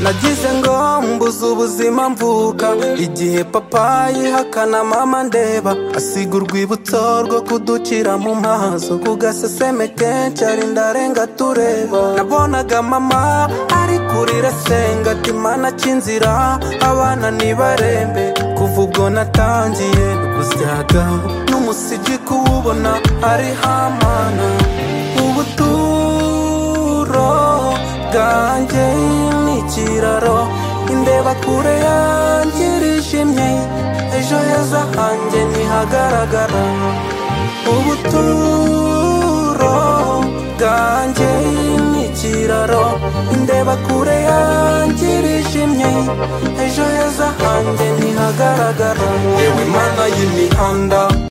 nagize ngo mbuze ubuzima mvuka igihe papa yihakana mama ndeba asiga urwibutso rwo kudukira mu maso ku gaseseme kenshi ari ndarenga tureba nabonaga mama ari kurira senga ati mana cy'inzira abana ntibarembe kuva ubwo natangiye gusyaga n'umusigi kuwubona ari hamana ubuturo bwanjye ni ikiraro indeba kure yanjye irijimye ejo heza hanjye ntihagaragara ubuturo bwanjye ni ikiraro indeba kure yanjye irijimye ejo heza hanjye ntihagaragara yewe mana y'imihanda